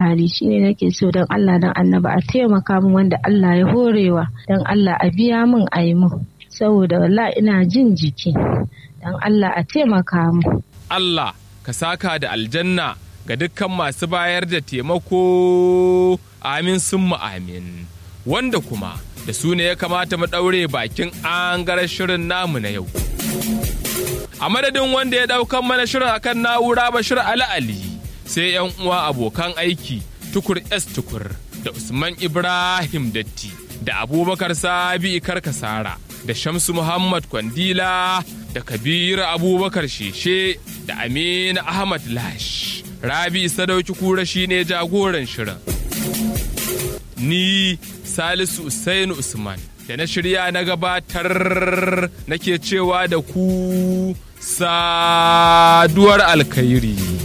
hali shine nake so don Allah don annaba a taimaka min wanda Allah ya horewa don Allah a biya min a yi min saboda walla ina jin jiki don Allah a taimaka min. Allah ka saka da aljanna ga dukkan masu bayar da taimako amin sun amin wanda kuma da su ne ya kamata mu ɗaure bakin an shirin namu na yau. A madadin wanda ya ɗaukan mana shirin akan na'ura Bashir Ali Ali sai 'yan uwa abokan aiki tukur S tukur da Usman Ibrahim Datti da Abubakar Sabi Karkasara da Shamsu Muhammad Kwandila da Kabiru Abubakar Sheshe da Aminu Ahmad Lash. Rabi Sadauki Kura shine jagoran shirin. Ni Salisu Usainu Usman da na shirya na gabatar nake cewa da ku saduwar alkhairi.